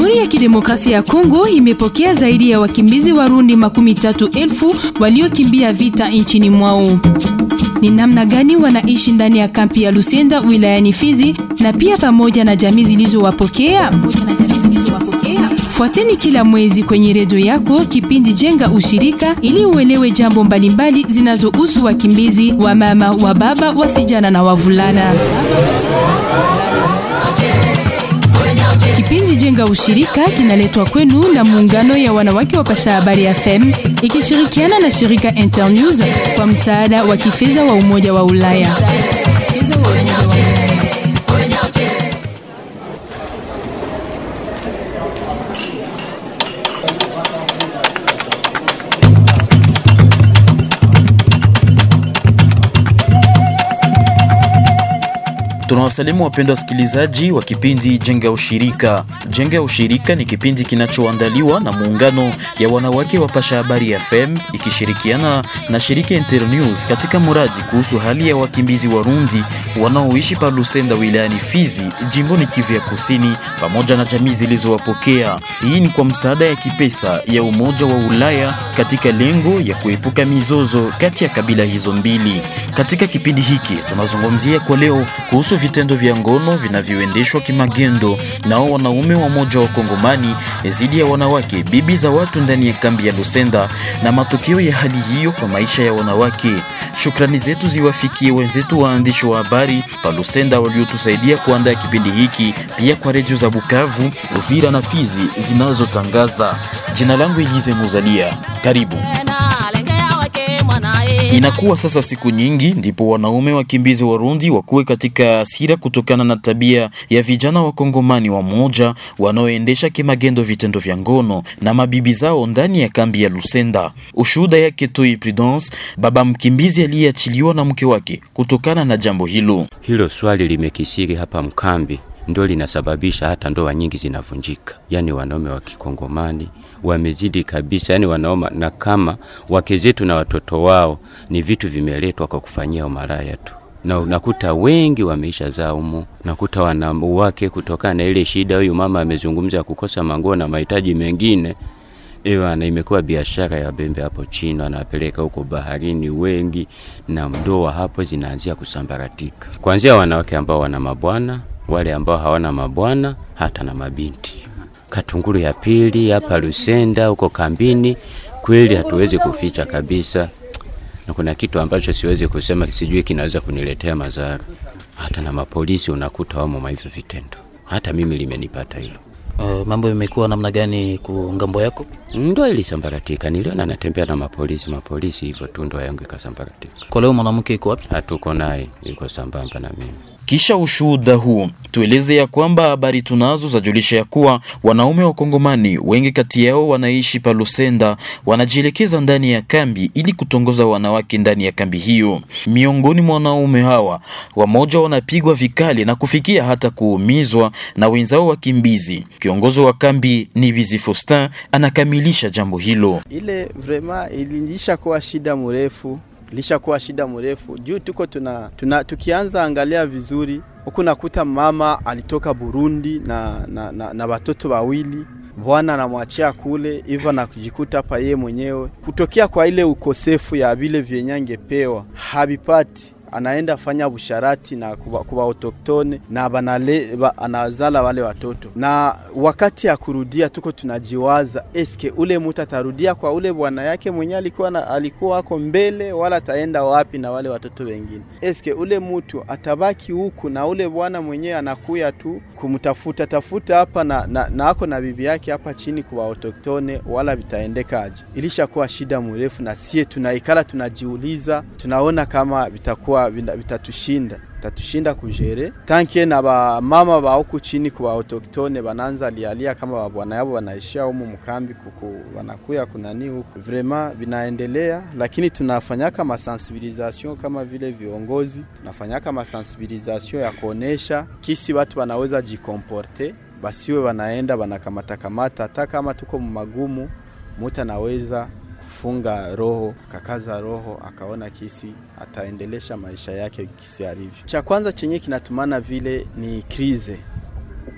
Jamhuri ya Kidemokrasia ya Kongo imepokea zaidi ya wakimbizi Warundi makumi tatu elfu waliokimbia vita nchini mwao. Ni namna gani wanaishi ndani ya kampi ya Lusenda wilayani Fizi na pia pamoja na jamii zilizowapokea? Fuateni kila mwezi kwenye redio yako kipindi Jenga Ushirika ili uelewe jambo mbalimbali zinazohusu wakimbizi wa mama, wa baba, wasijana na wavulana. Kipindi Jenga Ushirika kinaletwa kwenu na muungano ya wanawake wa Pasha Habari FM ikishirikiana na shirika Internews kwa msaada wa kifedha wa Umoja wa Ulaya. Tunawasalimu wapendwa wasikilizaji wa kipindi Jenga Ushirika. Jenga Ushirika ni kipindi kinachoandaliwa na muungano ya wanawake wa Pasha Habari FM ikishirikiana na shirika Internews katika muradi kuhusu hali ya wakimbizi Warundi wanaoishi pa Lusenda wilayani Fizi, jimboni Kivu ya Kusini, pamoja na jamii zilizowapokea. Hii ni kwa msaada ya kipesa ya Umoja wa Ulaya katika lengo ya kuepuka mizozo kati ya kabila hizo mbili. Katika kipindi hiki tunazungumzia kwa leo kuhusu vitendo vya ngono vinavyoendeshwa kimagendo nao wanaume wa moja wa Kongomani dhidi ya wanawake bibi za watu ndani ya kambi ya Lusenda na matokeo ya hali hiyo kwa maisha ya wanawake. Shukrani zetu ziwafikie wenzetu waandishi wa habari pa Lusenda waliotusaidia kuandaa kipindi hiki, pia kwa redio za Bukavu, Uvira na Fizi zinazotangaza. Jina langu Elize Muzalia, karibu. Inakuwa sasa siku nyingi ndipo wanaume wakimbizi Warundi wakuwe katika hasira kutokana na tabia ya vijana wa Kongomani wa moja wanaoendesha kimagendo vitendo vya ngono na mabibi zao ndani ya kambi ya Lusenda. Ushuhuda yake Toi Prudence, baba mkimbizi aliyeachiliwa na mke wake kutokana na jambo hilo. Hilo swali limekisiri hapa mkambi, ndio linasababisha hata ndoa nyingi zinavunjika, yaani wanaume wa Kikongomani wamezidi kabisa, yani wanaoma, na kama wake zetu na watoto wao ni vitu vimeletwa kwa kufanyia umalaya tu, na unakuta wengi wameisha zaa umu, nakuta wanawake kutokana na ile shida, huyu mama amezungumza kukosa manguo na mahitaji mengine Ewana, imekuwa biashara ya bembe hapo chini, anapeleka huko baharini wengi, na ndoa hapo zinaanzia kusambaratika, kuanzia wanawake ambao wana mabwana, wale ambao hawana mabwana, hata na mabinti Katunguru ya pili hapa Lusenda huko kambini, kweli hatuwezi kuficha kabisa, na kuna kitu ambacho siwezi kusema, sijui kinaweza kuniletea madhara. Hata na mapolisi unakuta wamo hivyo vitendo, hata mimi limenipata hilo. Uh, mambo imekuwa namna gani ku ngambo yako? Ndo ilisambaratika, niliona natembea na mapolisi mapolisi hivyo tu, ndo yangu ikasambaratika. Kwa leo mwanamke iko wapi? Hatuko naye, iko sambamba na mimi. Kisha ushuhuda huu tueleze ya kwamba habari tunazo zajulisha ya kuwa wanaume wa Kongomani wengi kati yao wanaishi pa Lusenda wanajielekeza ndani ya kambi ili kutongoza wanawake ndani ya kambi hiyo. Miongoni mwa wanaume hawa wamoja wanapigwa vikali na kufikia hata kuumizwa na wenzao wakimbizi. Kiongozi wa kambi ni Bizi Faustin anakamilisha jambo hilo. Ile vrema iliisha kuwa shida mrefu ilishakuwa shida mrefu juu tuko tuna, tuna tukianza angalia vizuri huku nakuta mama alitoka Burundi na, na, na, na watoto wawili bwana anamwachia kule hivyo na kujikuta hapa yeye mwenyewe kutokea kwa ile ukosefu ya vile vyenye angepewa habipati anaenda fanya busharati na kuba, kuba autoktone na banale, ba, anazala wale watoto, na wakati ya kurudia tuko tunajiwaza, eske ule mtu atarudia kwa ule bwana yake mwenye alikuwa na, alikuwa ako mbele, wala ataenda wapi na wale watoto wengine? Eske ule mtu atabaki huku na ule bwana mwenyewe anakuya tu kumtafuta tafuta hapa na, na, na ako na bibi yake hapa chini kwa autoktone, wala vitaendekaje? Ilishakuwa shida mrefu, na sie tunaikala tunajiuliza, tunaona kama vitakuwa vitatushinda tatushinda kujere tanke na ba mama ba huku chini kwa autoktone bananza lialia kama babwana yabo wanaishia humu mkambi kuku wanakuya kunani huku vrema vinaendelea, lakini tunafanyaka masensibilisation kama vile viongozi, tunafanyaka masensibilisation ya kuonesha kisi watu wanaweza jikomporte, basiwe wanaenda wanakamata kamata, hata kama tuko magumu, mutu anaweza kufunga roho kakaza roho akaona kisi ataendelesha maisha yake kisi alivyo. Cha kwanza chenye kinatumana vile ni krize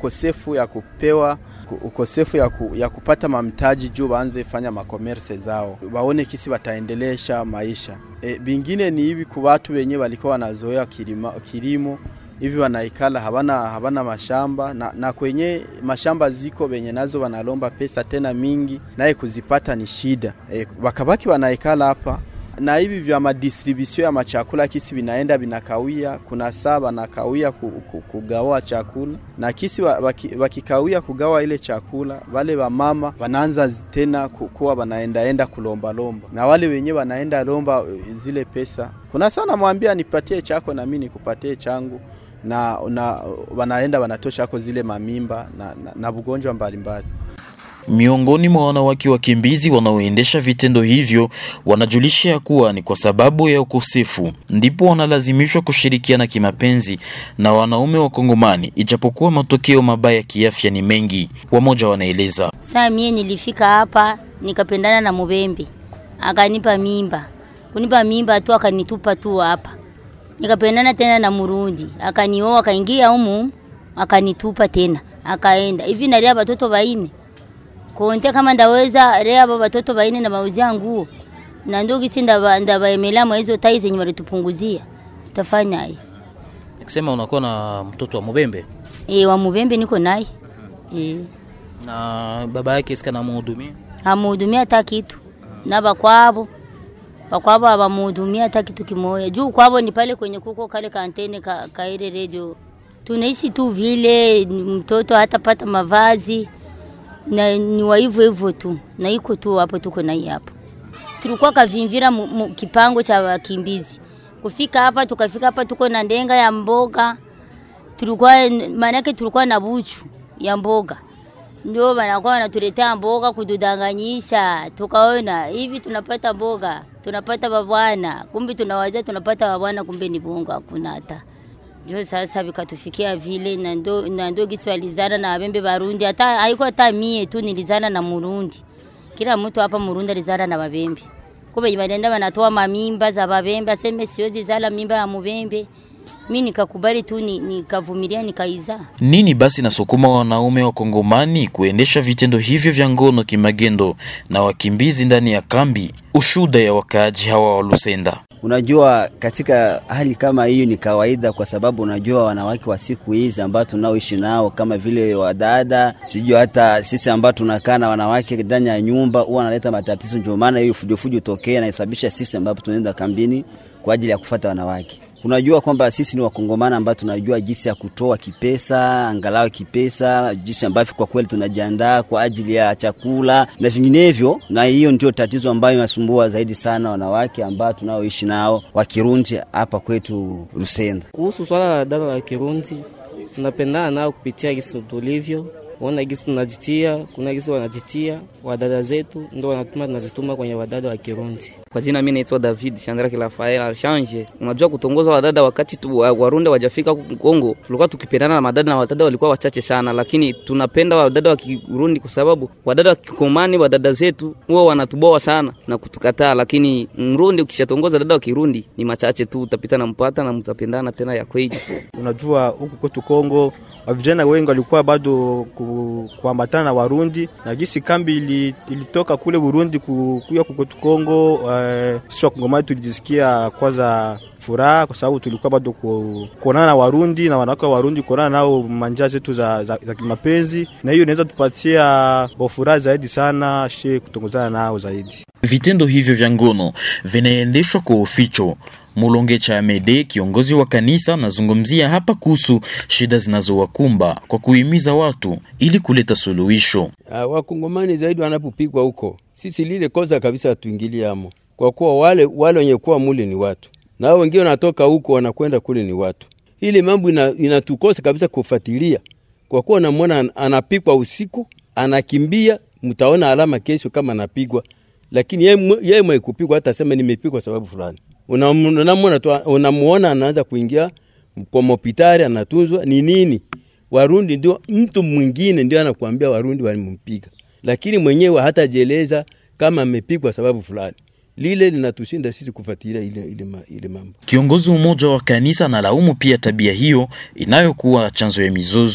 ukosefu ya kupewa ukosefu ya, ku, ya kupata mamtaji juu waanze fanya makomerse zao, waone kisi wataendelesha maisha. E, bingine ni hivi ku watu wenye walikuwa wanazoea kilimo, kilimo hivi wanaikala habana, habana mashamba na, na kwenye mashamba ziko wenye nazo wanalomba pesa tena mingi, naye kuzipata ni shida e, wakabaki wanaikala hapa na hivi vya madistribusio ya machakula kisi vinaenda vinakawia, kuna saa wanakawia ku, ku, kugawa chakula na kisi wakikawia waki kugawa ile chakula, wale wamama wanaanza tena kuwa wanaendaenda kulombalomba, na wale wenyewe wanaenda lomba zile pesa. Kuna saa namwambia nipatie chako na mimi nikupatie changu na, na wanaenda wanatosha ako zile mamimba na, na, na bugonjwa mbalimbali. Miongoni mwa wanawake wakimbizi wanaoendesha vitendo hivyo wanajulisha kuwa ni kwa sababu ya ukosefu ndipo wanalazimishwa kushirikiana kimapenzi na wanaume wa Kongomani, ijapokuwa matokeo mabaya kiafya ni mengi. Wamoja wanaeleza: saa mie nilifika hapa nikapendana na mubembe, akanipa mimba, kunipa mimba tu akanitupa tu hapa, nikapendana tena na Murundi, akanioa, akaingia humu, akanitupa tena, akaenda hivi, nalia watoto waine konte kama ndaweza lea aba batoto baine na bauzia nguo na ndugu si ndaba ndabaemela mwa hizo tai zenye walitupunguzia utafanya hii Nikisema unakuwa na mtoto wa Mubembe e, wa Mubembe niko naye e, na baba yake sika namuhudumia amuhudumia hata kitu na bakwabo bakwabo abamuhudumia hata kitu kimoya juu kwabo ni pale kwenye kuko kale kantene ka, ka ile radio tunaishi tu vile mtoto hatapata mavazi na ni wa hivyo hivyo tu na iko tu hapo, tuko na hii hapo. Tulikuwa kavimvira mu, mu, kipango cha wakimbizi kufika hapa, tukafika hapa, tuko na ndenga ya mboga, tulikuwa maanake tulikuwa na buchu ya mboga, ndio wanakuwa wanatuletea mboga kududanganyisha, tukaona hivi tunapata mboga, tunapata babwana, kumbe tunawazia tunapata babwana, kumbe ni bongo, hakuna hata njo sasa vikatufikia vile na ndo na ndo gisi walizana na wabembe Barundi, hata haiko hata mie tu nilizana na Murundi. Kila mtu hapa Murundi alizana na Babembe. Kumbe wanaenda wanatoa mamimba za Babembe, aseme siwezi zala mimba ya Mubembe. Mi nikakubali tu nikavumilia nikaiza. Nini basi nasukuma wanaume wa Kongomani kuendesha vitendo hivyo vya ngono kimagendo na wakimbizi ndani ya kambi? Ushuda ya wakaaji hawa wa Lusenda. Unajua, katika hali kama hiyo ni kawaida, kwa sababu unajua wanawake wa siku hizi ambao tunaoishi nao kama vile wadada, sijui hata sisi ambao tunakaa na wanawake ndani ya nyumba, huwa wanaleta matatizo. Ndio maana hiyo fujofujo tokea na isababisha sisi ambapo tunaenda kambini kwa ajili ya kufata wanawake. Unajua kwamba sisi ni wakongomana ambao tunajua jinsi ya kutoa kipesa, angalau kipesa, jinsi ambavyo kwa kweli tunajiandaa kwa ajili ya chakula na vinginevyo, na hiyo ndio tatizo ambayo inasumbua zaidi sana wanawake ambao tunaoishi nao wa Kirundi hapa kwetu Lusenda. Kuhusu swala la dada la Kirundi, tunapendana nao kupitia gisi tulivyo ona gisi tunajitia, kuna gisi wanajitia wadada zetu, ndo wanatuma tunajituma kwenye wadada wa Kirundi. Kwa jina mimi naitwa David Shandraki Rafael Alshanje. Unajua kutongoza wadada wakati tu Warundi wajafika Kongo, tulikuwa tukipendana na madada na wadada walikuwa wachache sana, lakini tunapenda wadada wa Kirundi kwa sababu wadada wa Kikomani, wadada zetu huwa wanatuboa sana na kutukataa, lakini Mrundi ukishatongoza dada wa Kirundi ni machache tu, utapita na mpata na mtapendana tena ya kweli. Unajua huku kwetu Kongo vijana wengi walikuwa bado ku, kuambatana na Warundi na gisi kambi ili, ilitoka kule Burundi kuya kukwetu Kongo. Uh, sisi Wakongomani tulijisikia kwanza furaha kwa sababu tulikuwa bado ku, kuonana na Warundi na wanawake wa Warundi, kuonana nao manja zetu za, za, za kimapenzi, na hiyo inaweza tupatia furaha zaidi sana she kutongozana nao zaidi. Vitendo hivyo vya ngono vinaendeshwa kwa uficho. Mulonge cha Amede, kiongozi wa kanisa, anazungumzia hapa kuhusu shida zinazowakumba kwa kuhimiza watu ili kuleta suluhisho. Uh, wakongomani zaidi wanapopigwa huko, sisi lile kosa kabisa hatuingiliamo, kwa kuwa wale wale wenye kuwa mule ni watu na hao wengine wanatoka huko wanakwenda kule ni watu. Ile mambo ina, inatukosa kabisa kufuatilia, kwa kuwa namwona anapigwa usiku, anakimbia, mtaona alama kesho kama anapigwa, lakini yeye mwe kupigwa hata sema nimepigwa sababu fulani unamwona tu unamuona anaanza kuingia kwa hospitali anatunzwa. Ni nini? Warundi ndio mtu mwingine ndio anakuambia Warundi walimpiga, lakini mwenyewe hatajieleza kama amepigwa sababu fulani. Lile linatushinda sisi kufuatilia ile, ile, ile mambo. Kiongozi mmoja wa kanisa analaumu pia tabia hiyo inayokuwa chanzo ya mizozo.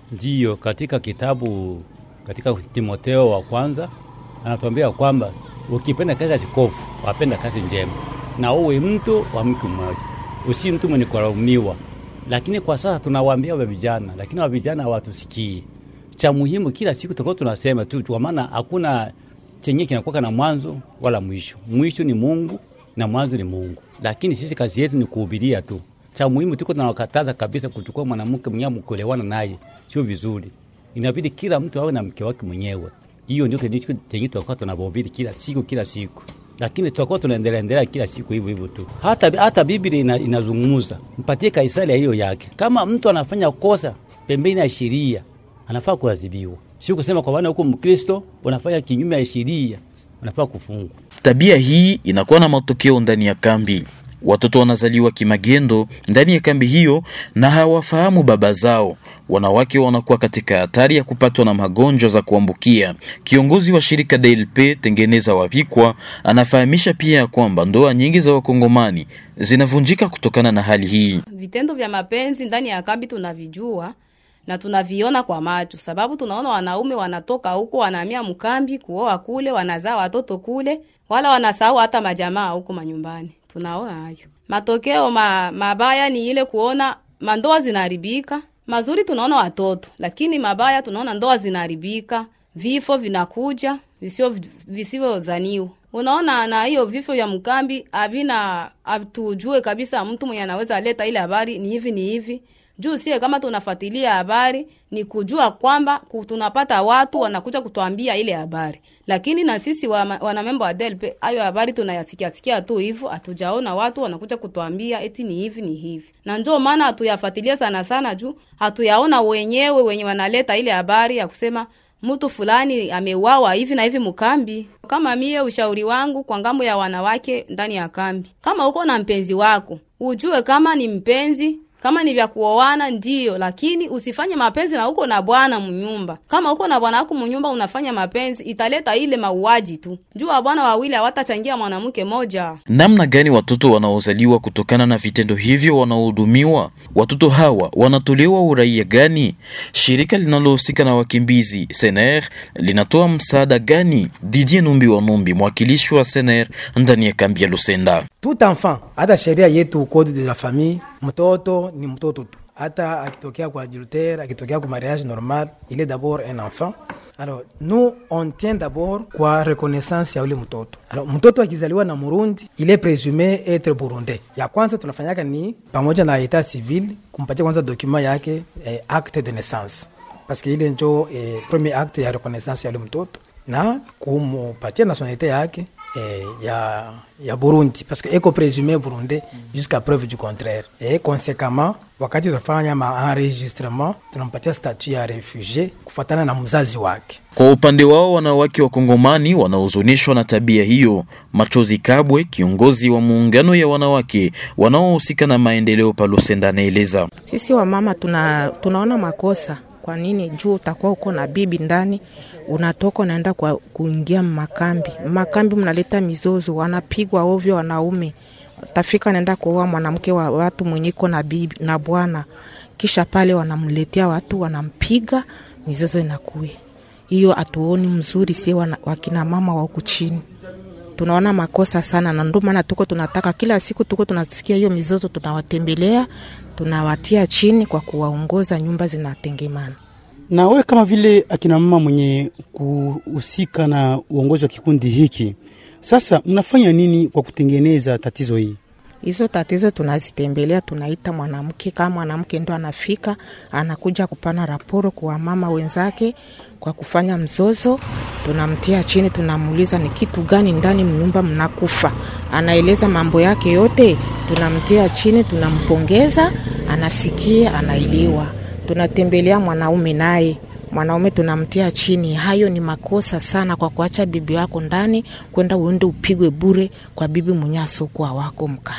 Ndiyo, katika kitabu katika Timoteo wa kwanza anatuambia kwamba ukipenda kazi ya chikofu wapenda kazi njema, na uwe mtu wa mke mmoja, usi mtu mwenye kulaumiwa. Lakini kwa sasa tunawaambia wa vijana, lakini wa vijana hawatusikii. Cha muhimu kila siku tukao tunasema tu, kwa maana hakuna chenye kinakuwa na mwanzo wala mwisho. Mwisho ni Mungu na mwanzo ni Mungu, lakini sisi kazi yetu ni kuhubiria tu. Cha muhimu tuko tunawakataza kabisa kuchukua mwanamke mwenyewe mkuelewana naye, sio vizuri. Inabidi kila mtu awe na mke wake mwenyewe. Hiyo ndio kitu chenye tutakuwa tunahubiri kila siku kila siku, lakini tutakuwa tunaendelea endelea kila siku hivyo hivyo tu. Hata hata Biblia ina, inazungumza mpatie Kaisari hiyo yake. Kama mtu anafanya kosa pembeni ya sheria anafaa kuadhibiwa, sio kusema kwa maana huko Mkristo unafanya kinyume ya sheria unafaa kufungwa. Tabia hii inakuwa na matokeo ndani ya kambi. Watoto wanazaliwa kimagendo ndani ya kambi hiyo na hawafahamu baba zao. Wanawake wanakuwa katika hatari ya kupatwa na magonjwa za kuambukia. Kiongozi wa shirika DLP Tengeneza Wapikwa anafahamisha pia kwamba ndoa nyingi za Wakongomani zinavunjika kutokana na hali hii. Vitendo vya mapenzi ndani ya kambi tunavijua na tunaviona kwa macho, sababu tunaona wanaume wanatoka huko wanahamia mkambi kuoa kule, wanazaa watoto kule, wala wanasahau hata majamaa huko manyumbani. Tunaona hayo matokeo ma, mabaya ni ile kuona mandoa zinaharibika. Mazuri tunaona watoto, lakini mabaya tunaona ndoa zinaharibika, vifo vinakuja visio visivyozaniwa. Unaona, na hiyo vifo vya mkambi havina hatujue kabisa mtu mwenye anaweza aleta ile habari ni hivi ni hivi juu sie kama tunafuatilia habari ni kujua kwamba tunapata watu wanakuja kutuambia ile habari, lakini na sisi wanamemba wa DLP hayo habari tunayasikia sikia tu hivyo, hatujaona watu wanakuja kutuambia eti ni hivi ni hivi, na ndio maana hatuyafuatilia sana sana, juu hatuyaona wenyewe wenye wanaleta ile habari ya kusema mtu fulani ameuawa hivi na hivi mkambi. Kama mie, ushauri wangu kwa ngambo ya wanawake ndani ya kambi, kama uko na mpenzi wako ujue kama ni mpenzi kama ni vya kuoana ndiyo, lakini usifanye mapenzi na uko na bwana mnyumba. Kama uko na bwana wako mnyumba unafanya mapenzi, italeta ile mauaji tu. Jua bwana wawili hawatachangia mwanamke moja. Namna gani watoto wanaozaliwa kutokana na vitendo hivyo wanahudumiwa? Watoto hawa wanatolewa uraia gani? Shirika linalohusika na wakimbizi SNR linatoa msaada gani? Didier Numbi wa Numbi, mwakilishi wa SNR ndani ya kambi ya Lusenda. Tout enfant, hata sheria yetu code de la famille, mtoto ni mtoto tu, hata akitokea kwa adultère, akitokea kwa mariage normal, il est d'abord un enfant. Alors nous on tient d'abord kwa reconnaissance ya ule mtoto. Alors mtoto akizaliwa na Murundi, il est présumé être burundais. Ya kwanza tunafanyaka ni pamoja na etat civil kumpatia kwanza document yake eh, acte de naissance parce que ile njo eh, premier acte ya reconnaissance ya ule mtoto na kumupatia nationalité yake eh, ya, ya Burundi parce que eko présumé burundais jusqu'à preuve du contraire. Et conséquemment wakati tunafanya maenregistrement tunampatia statut ya refugie kufuatana na mzazi wake. Kwa upande wao wanawake wa Kongomani wanahuzunishwa na tabia hiyo. Machozi Kabwe, kiongozi wa muungano ya wanawake wanaohusika na maendeleo Palusenda, anaeleza sisi wamama tuna, tunaona makosa kwa nini juu utakuwa uko na bibi ndani, unatoka unaenda kwa kuingia makambi. Makambi mnaleta mizozo, wanapigwa ovyo wanaume. Tafika naenda kuoa mwanamke wa watu mwenyeko na bibi na bwana, kisha pale wanamletea watu wanampiga, mizozo inakuya hiyo. Hatuoni mzuri, si wakina mama wa huku chini tunaona makosa sana, na ndio maana tuko tunataka kila siku tuko tunasikia hiyo mizozo, tunawatembelea tunawatia chini kwa kuwaongoza, nyumba zinatengemana. Na wewe kama vile akina mama mwenye kuhusika na uongozi wa kikundi hiki, sasa mnafanya nini kwa kutengeneza tatizo hii? Hizo tatizo tunazitembelea, tunaita mwanamke, kama mwanamke ndo anafika anakuja kupana raporo kwa mama wenzake kwa kufanya mzozo, tunamtia chini, tunamuuliza ni kitu gani ndani mnyumba mnakufa, anaeleza mambo yake yote, tunamtia chini, tunampongeza, anasikia, anailiwa. Tunatembelea mwanaume naye mwanaume tunamtia chini. Hayo ni makosa sana, kwa kuacha bibi wako ndani kwenda uende upigwe bure kwa bibi mwenye asokuwa wako mkambi.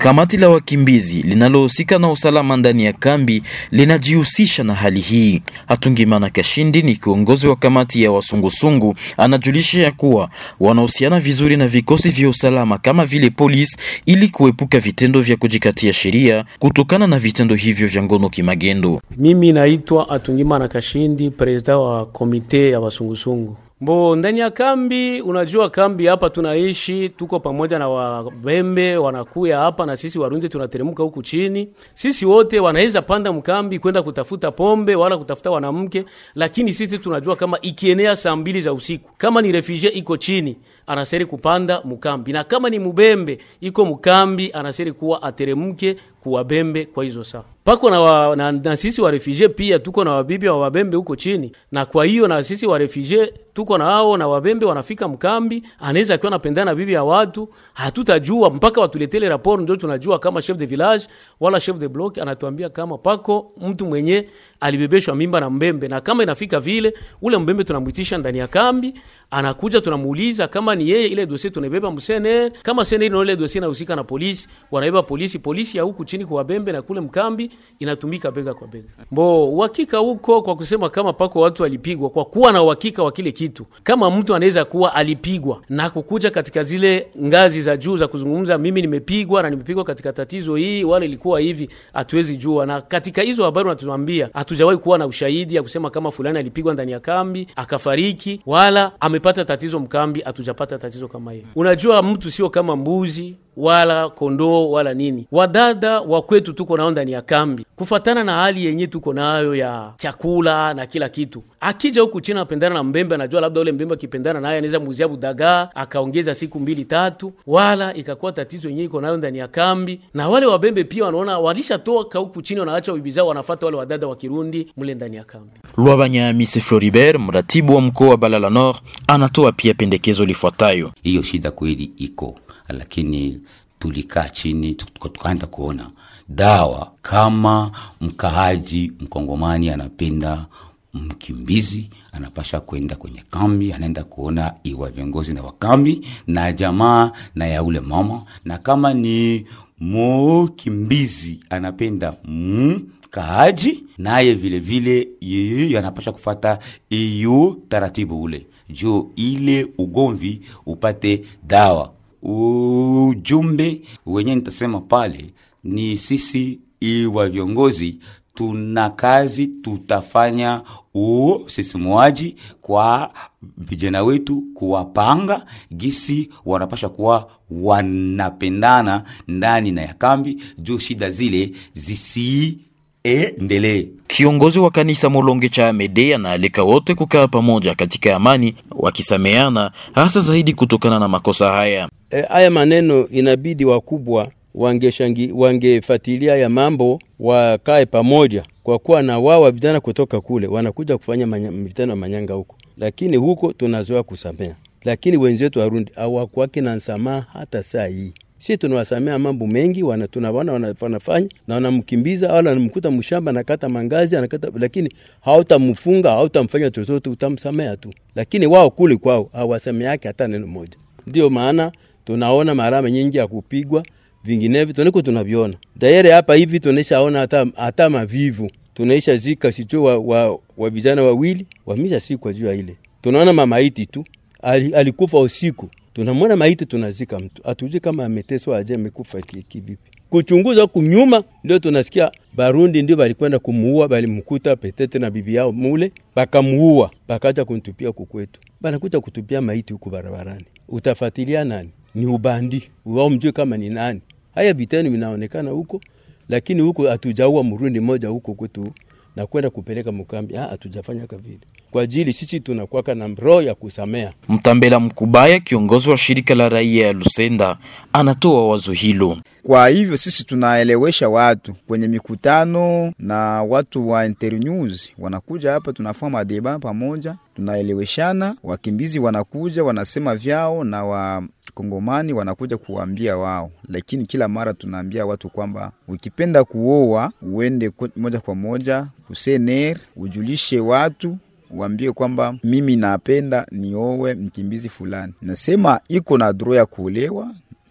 Kamati la wakimbizi linalohusika na usalama ndani ya kambi linajihusisha na hali hii. Hatungimana Kashindi ni kiongozi wa kamati ya wasungusungu, anajulisha ya kuwa wanahusiana vizuri na vikosi vya usalama kama vile polisi ili kuepuka vitendo vya kujikatia sheria kutokana na vitendo hivyo vya ngono kimagendo. Mimi naitwa Atungimana Kashindi, presida wa komite ya wasungusungu. Mbo ndani ya kambi, unajua kambi hapa tunaishi, tuko pamoja na Wabembe wanakuya hapa na sisi Warundi tunateremka huku chini. Sisi wote wanaweza panda mkambi kwenda kutafuta pombe wala kutafuta wanamke, lakini sisi tunajua kama ikienea saa mbili za usiku, kama ni refugee iko chini anaseri kupanda mkambi, na kama ni mubembe iko mkambi anaseri kuwa ateremke kuwabembe kwa hizo saa pako na, wa, na, na sisi wa refugee pia tuko na wabibi wa wabembe huko chini, na kwa hiyo na sisi wa refugee tuko na hao na wabembe wanafika mkambi, anaweza akiwa anapendana na bibi ya watu, hatutajua mpaka watuletele raporo, ndio tunajua kama chef de village wala chef de block anatuambia kama pako mtu mwenye alibebeshwa mimba na mbembe, na kama inafika vile, ule mbembe tunamwitisha ndani ya kambi, anakuja tunamuuliza kama ni yeye, ile dossier tunaibeba msene, kama sene ile ile dossier inahusika na polisi, wanaiba polisi, polisi ya huku chini kwa bembe na kule mkambi inatumika bega kwa bega. Mbo uhakika huko kwa kusema kama pako watu walipigwa, kwa kuwa na uhakika wa kile kitu, kama mtu anaweza kuwa alipigwa na kukuja katika zile ngazi za juu za kuzungumza, mimi nimepigwa na nimepigwa katika tatizo hii, wala ilikuwa hivi, hatuwezi jua. Na katika hizo habari wanatuambia hatujawahi kuwa na ushahidi ya kusema kama fulani alipigwa ndani ya kambi akafariki, wala amepata tatizo mkambi, hatujapata tatizo kama hiyo. Unajua, mtu sio kama mbuzi wala kondoo wala nini. Wadada wa kwetu tuko nao ndani ya kambi, kufatana na hali yenye tuko nayo ya chakula na kila kitu. Akija huku chini apendana na mbembe, anajua labda ule mbembe akipendana naye anaweza muuzia budagaa akaongeza siku mbili tatu, wala ikakuwa tatizo yenye iko nayo ndani ya kambi. Na wale wabembe pia wanaona walishatoka huku chini, wanaacha bibi zao, wanafata wale wadada wa Kirundi mule ndani ya kambi. Lwabanyamisi Floribert, mratibu wa mkoa wa Balala Nord, anatoa pia pendekezo lifuatayo. Hiyo shida kweli iko lakini tulikaa chini tukaenda kuona dawa kama mkaaji mkongomani anapenda mkimbizi anapasha kwenda kwenye kambi, anaenda kuona iwa viongozi na wakambi na jamaa na ya ule mama, na kama ni mukimbizi anapenda mkaaji naye vile vile yeye anapasha kufata iyo taratibu ule juu ile ugomvi upate dawa ujumbe wenye nitasema pale ni sisi iwa viongozi tuna kazi tutafanya usisimuaji kwa vijana wetu kuwapanga gisi wanapasha kuwa wanapendana ndani na ya kambi juu shida zile zisiendelee. Kiongozi wa kanisa Molonge cha Amede anaalika wote kukaa pamoja katika amani, wakisameana hasa zaidi kutokana na makosa haya. E, haya maneno inabidi wakubwa wangeshangi wangefatilia ya mambo wakae pamoja, kwa kuwa na wao vijana kutoka kule wanakuja kufanya vitano manyanga huko, lakini huko tunazoea kusamea, lakini wenzetu Warundi hawakuwake na nsamaha hata saa hii. Si tunawasamea mambo mengi, wana tunaona wanafanya na wanamkimbiza wala wanamkuta mshamba anakata mangazi anakata, lakini hautamfunga hautamfanya chochote, utamsamea tu, lakini wao kule kwao hawasameake hata neno moja. Ndio maana tunaona marama nyingi ya kupigwa vinginevyo tuniko tunaviona daire hapa hivi tunaishaona hata, hata mavivu tunaisha zika sicho wa, wa, wa vijana wawili wamisha sikwa juu ya ile tunaona mamaiti tu Ali, alikufa usiku tunamwona maiti tunazika mtu atujui kama ameteswa aje amekufa kivipi kuchunguza kunyuma ndio tunasikia barundi ndio balikwenda kumuua balimkuta petete na bibi yao mule bakamuua bakaja kuntupia kukwetu banakuja kutupia maiti huku barabarani utafatilia nani ni ubandi wao mjue kama ni nani haya vitendo vinaonekana huko lakini huko hatujaua mrundi moja huko kwetu na kwenda kupeleka mkambi hatujafanya kavile kwa ajili sisi tunakwaka na roho ya kusamea Mtambela Mkubaya, kiongozi wa shirika la raia ya Lusenda, anatoa wazo hilo. Kwa hivyo sisi tunaelewesha watu kwenye mikutano na watu wa Internews wanakuja hapa, tunafanya madeba pamoja, tunaeleweshana. Wakimbizi wanakuja wanasema vyao na wa Kongomani wanakuja kuwaambia wao, lakini kila mara tunaambia watu kwamba ukipenda kuoa uende moja kwa moja kusener, ujulishe watu uambie kwamba mimi napenda niowe mkimbizi fulani, nasema iko na droit ya kuolewa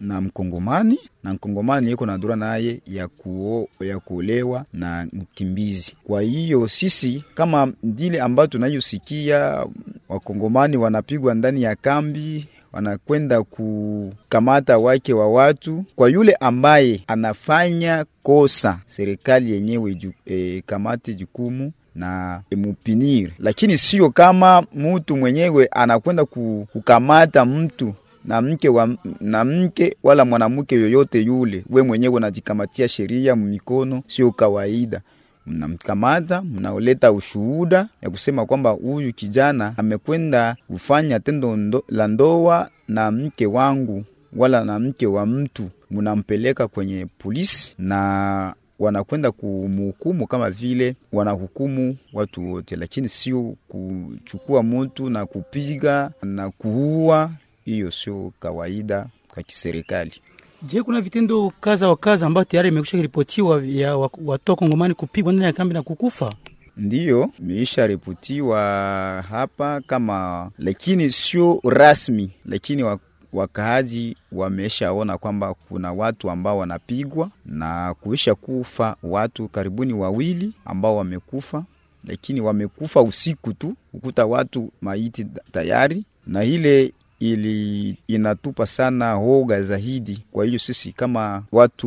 na mkongomani na mkongomani iko na dura naye ya, kuo, ya kuolewa na mkimbizi. Kwa hiyo sisi kama ndile ambayo tunayosikia wakongomani wanapigwa ndani ya kambi wanakwenda kukamata wake wa watu. Kwa yule ambaye anafanya kosa, serikali yenyewe ju, e, kamate jukumu na mupinire, lakini sio kama mtu mwenyewe anakwenda kukamata mtu na mke wa, na mke wala mwanamke yoyote yule, we mwenyewe unajikamatia sheria mikono, sio kawaida mnamkamata mnaoleta ushuhuda ya kusema kwamba huyu kijana amekwenda kufanya tendo ndo, la ndoa na mke wangu wala na mke wa mtu, mnampeleka kwenye polisi na wanakwenda kumhukumu kama vile wanahukumu watu wote, lakini sio kuchukua mtu na kupiga na kuua. Hiyo sio kawaida kwa kiserikali. Je, kuna vitendo kaza wa kaza ambayo tayari imekwisha ripotiwa ya watu kongomani kupigwa ndani ya kambi na kukufa? Ndiyo, imeisha ripotiwa hapa kama, lakini sio rasmi, lakini wakaaji wameshaona kwamba kuna watu ambao wanapigwa na kuisha kufa watu karibuni wawili ambao wamekufa, lakini wamekufa usiku tu, ukuta watu maiti tayari na ile ili inatupa sana hoga zaidi. Kwa hiyo sisi kama watu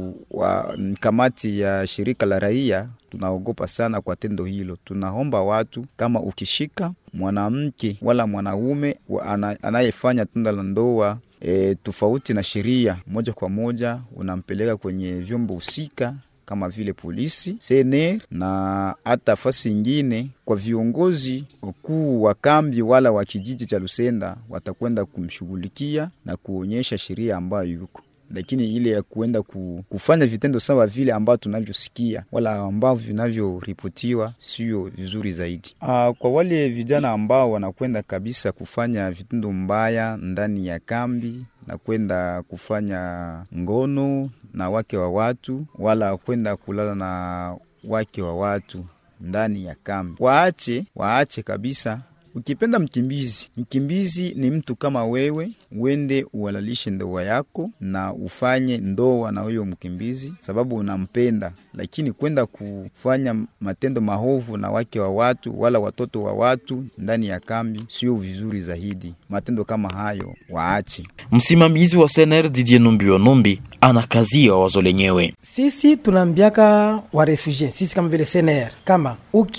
wa kamati ya shirika la raia tunaogopa sana kwa tendo hilo. Tunaomba watu kama ukishika mwanamke wala mwanaume anayefanya tendo la ndoa e, tofauti na sheria, moja kwa moja unampeleka kwenye vyombo husika kama vile polisi, CNR na hata fasi ingine kwa viongozi wakuu wa kambi wala wa kijiji cha Lusenda watakwenda kumshughulikia na kuonyesha sheria ambayo yuko lakini ile ya kuenda kufanya vitendo sawa vile ambavyo tunavyosikia wala ambavyo vinavyoripotiwa sio vizuri zaidi. Aa, kwa wale vijana ambao wanakwenda kabisa kufanya vitendo mbaya ndani ya kambi na kwenda kufanya ngono na wake wa watu wala kwenda kulala na wake wa watu ndani ya kambi, waache waache kabisa. Ukipenda mkimbizi, mkimbizi ni mtu kama wewe, uende uhalalishe ndoa yako na ufanye ndoa na huyo mkimbizi sababu unampenda, lakini kwenda kufanya matendo mahovu na wake wa watu wala watoto wa watu ndani ya kambi sio vizuri zaidi. Matendo kama hayo waache. Msimamizi wa SNR Didier Numbi wa Numbi anakazia wazo lenyewe. Sisi tunaambiaka wa refugee, sisi kama vile SNR, kama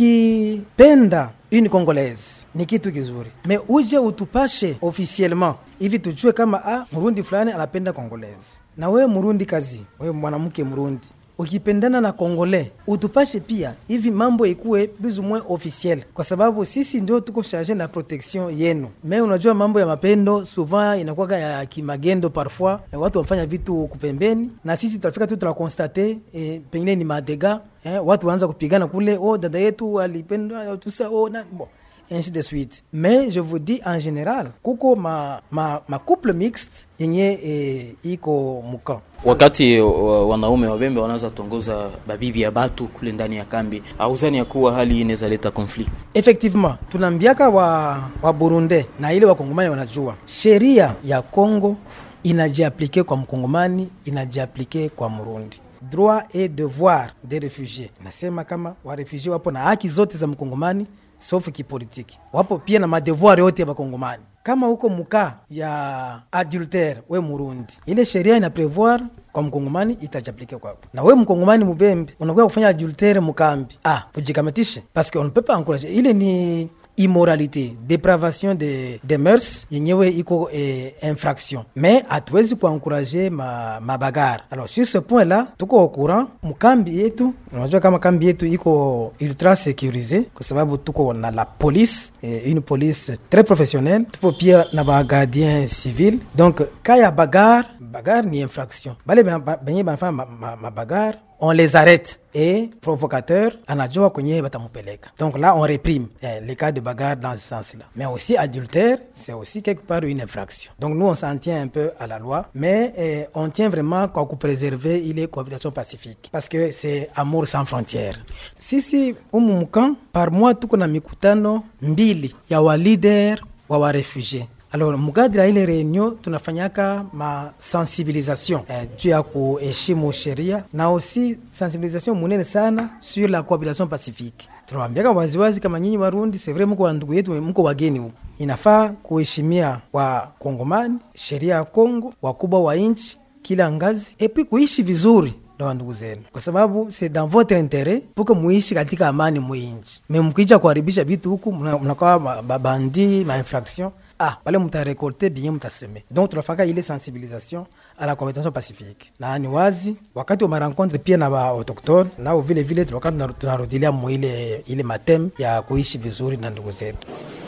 ukipenda une congolaise ni kitu kizuri, me uje utupashe officiellement hivi tujue kama ah, murundi fulani anapenda congolaise, na wewe murundi kazi, wewe mwanamke murundi ukipendana na kongole utupashe pia hivi mambo ikuwe plus ou moins officiel, kwa sababu sisi ndio tuko charge na protection yenu. Me unajua mambo ya mapendo souvent inakuwa ya kimagendo, parfois watu wamfanya vitu kupembeni, na sisi tutafika tu tunakonstate eh, pengine ni madega eh, watu waanza kupigana kule, oh dada yetu alipendwa tusa, oh na bon ainsi de suite. Mais je vous dis en général kuko ma, ma, ma couple mixte yenye e, iko muka wakati wanaume wabembe wanaweza tongoza babibi ya batu kule ndani ya kambi, auzani ya kuwa hali inaweza leta conflit. Effectivement, tunaambiaka wa, wa Burundi na ile wakongomani wanajua sheria ya Congo inajiaplike kwa mkongomani, inajiaplike kwa Murundi droit et devoir des refugiés. Nasema kama warefugie wapo na haki zote za mkongomani sauf kipolitiki, wapo pia na madevoir yote ya bakongomani. Kama huko muka ya adultère we Murundi, ile sheria ina prevoir kwa mkongomani itajaplike kwako, na we mkongomani mubembe unakuwa kufanya adultère mukambi, ah ujikamatishe parce que on ne peut pas encourager ile ni immoralité depravation de, de mœurs yenyewe iko eh, infraction mais hatuwezi kuankuraje ma, mabagara. Alors sur ce point là tuko au courant mkambi yetu, unajua kama kambi yetu iko ultra sécurisé kwa sababu tuko na la police eh, une police très professionnelle, tupo pia na ba gardien civil donc kaya bagar bagar ni infraction bale benye banafanya mabagar ma, ma on les arrête et provocateur anajua kwenye batamupeleka. Donc là on réprime eh, les cas de bagarre dans ce sens-là. Mais aussi adultère, c'est aussi quelque part une infraction. Donc nous on s'en tient un peu à la loi, mais eh, on tient vraiment kwa kupréserver ile cohabitation pacifique parce que c'est amour sans frontières. Sisi umu mkan par mois tuko na mikutano mbili ya wa leader wa warefugie Alors mukadiri ya ile reunion tunafanyaka ma sensibilisation eh, juu ya kuheshimu sheria na aussi sensibilisation munene sana sur la cohabitation pacifique. Tunawambiaka waziwazi kama nyinyi Warundi, c'est vrai mko wa ndugu yetu, mko wageni huko, inafaa kuheshimia wa Kongomani, sheria ya Kongo, wakubwa wa nchi kila ngazi, epi kuishi vizuri na wandugu zenu, kwa sababu c'est dans votre interet puke muishi katika amani mwinchi. Me mkija kuharibisha vitu huku, mnakuwa babandi ma infraction ah pale mutarekolte bien mutaseme. Donc tunafaka ile sensibilisation à la cohabitation pacifique, na ni wazi wakati wa marencontre pia na ba autochtone nao vile vile tunakati tunarudilia mu ile ile matem ya kuishi vizuri na ndugu zetu.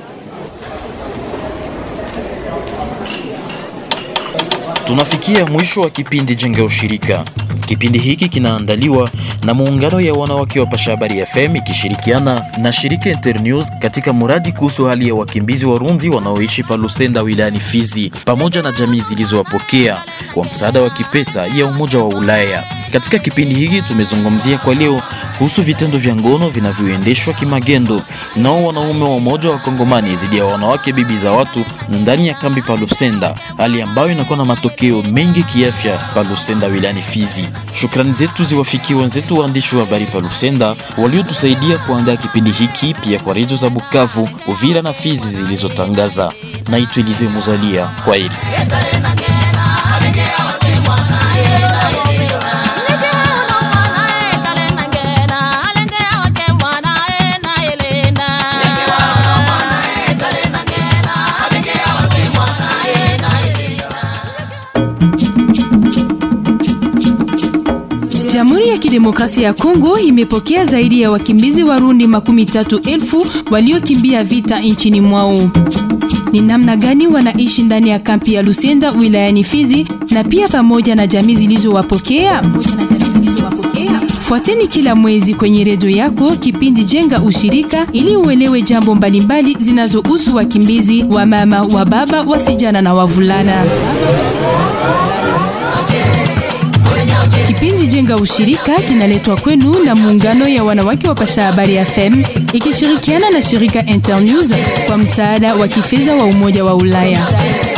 Tunafikia mwisho wa kipindi Jenga Ushirika. Kipindi hiki kinaandaliwa na muungano ya wanawake wa Pasha Habari FM ikishirikiana na shirika Internews katika muradi kuhusu hali ya wakimbizi Warundi wanaoishi pa Lusenda wilayani Fizi pamoja na jamii zilizowapokea kwa msaada wa kipesa ya Umoja wa Ulaya. Katika kipindi hiki tumezungumzia kwa leo kuhusu vitendo vya ngono vinavyoendeshwa kimagendo nao wanaume wa Umoja wa Kongomani dhidi ya wanawake bibi za watu ndani ya kambi pa Lusenda, hali ambayo inakuwa na matokeo mengi kiafya pa Lusenda wilayani Fizi. Shukrani zetu ziwafikie wenzetu waandishi wa habari pa Lusenda waliotusaidia kuandaa kipindi hiki, pia kwa redio za Bukavu, Uvira na Fizi zilizotangaza. Naitwa Elize Muzalia, kwa heri. Jamhuri ya Kidemokrasia ya Kongo imepokea zaidi ya wakimbizi Warundi makumi tatu elfu waliokimbia vita nchini mwao. Ni namna gani wanaishi ndani ya kampi ya Lusenda wilayani Fizi na pia pamoja na jamii zilizowapokea? Fuateni kila mwezi kwenye redio yako kipindi Jenga Ushirika ili uelewe jambo mbalimbali zinazohusu wakimbizi wa mama, wa baba, wasijana na wavulana. Kipindi Jenga Ushirika kinaletwa kwenu na muungano ya wanawake wa Pasha Habari FM ikishirikiana na shirika Internews kwa msaada wa kifedha wa Umoja wa Ulaya.